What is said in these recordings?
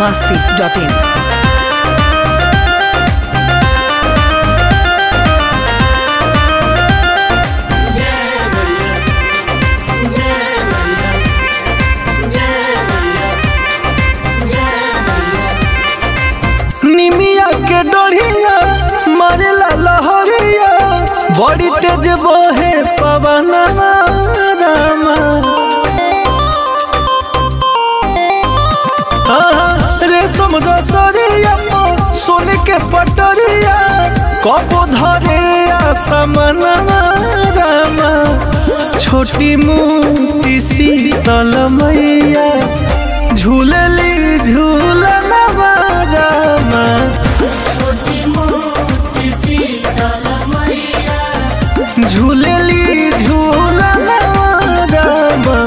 masti.in. निमिया के डोढ़िया मारेला लहरिया बड़ी तेज बहे पवन रामा रेशम दसरिया सोने के पटरिया कबो धरे आसमन रामा छोटी मोटी शीतल मैया झूलली झूलन रामा झूलली झूलन रामा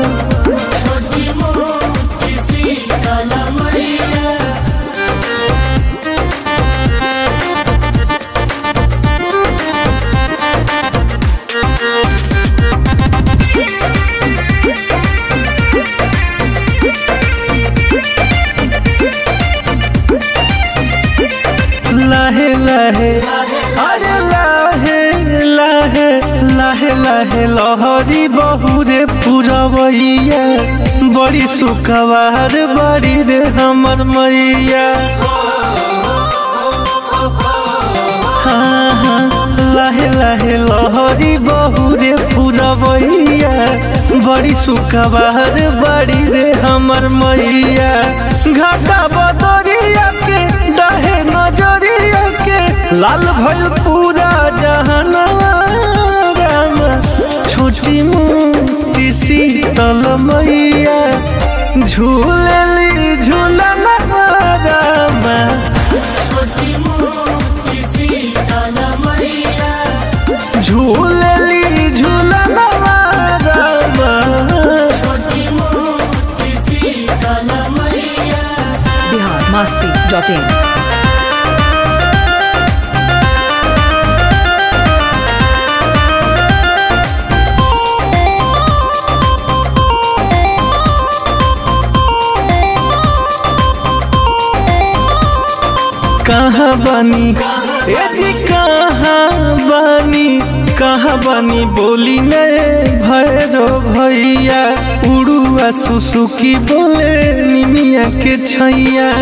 लाहे लाहे अरे लाहे लाहे लाहे लाहे लहरी बहुरे पुरवैया बड़ी सुखवार बड़ी रे हमर मैया हाँ हाँ लाहे लाहे लहरी बहुरे पुरवैया बड़ी सुखवार बड़ी रे हमर मैया घाटा बदरिया के डहे नजरिया के लाल भइल पूरा जहनवा रामा छोटी मोटी शीतल मैया झूलली झूलन रामा झूलली झूलन रामा Bihar masti.in. कहाँ बानी ए जी कहाँ बानी कहाँ बानी बोली में भैरो भैया उड़ुआ सुसुकी बोले निमिया के छैया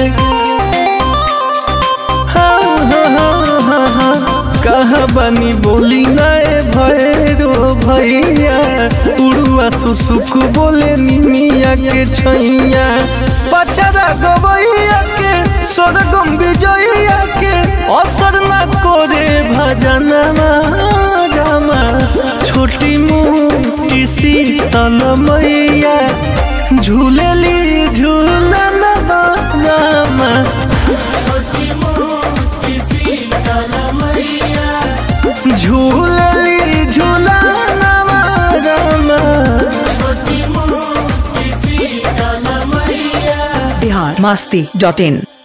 हाँ, हाँ, हाँ, हाँ, हाँ, कहाँ बानी बोली नए भैरो भैया उड़ुआ सुसुक बोले निमिया के छैया पचरा गवैया के स्वर्गम विजया के असर न करे भजन रामा छोटी मोटी शीतल मैया झूलली झूलन रामा झूलली झूलन रामा Bihar masti.in.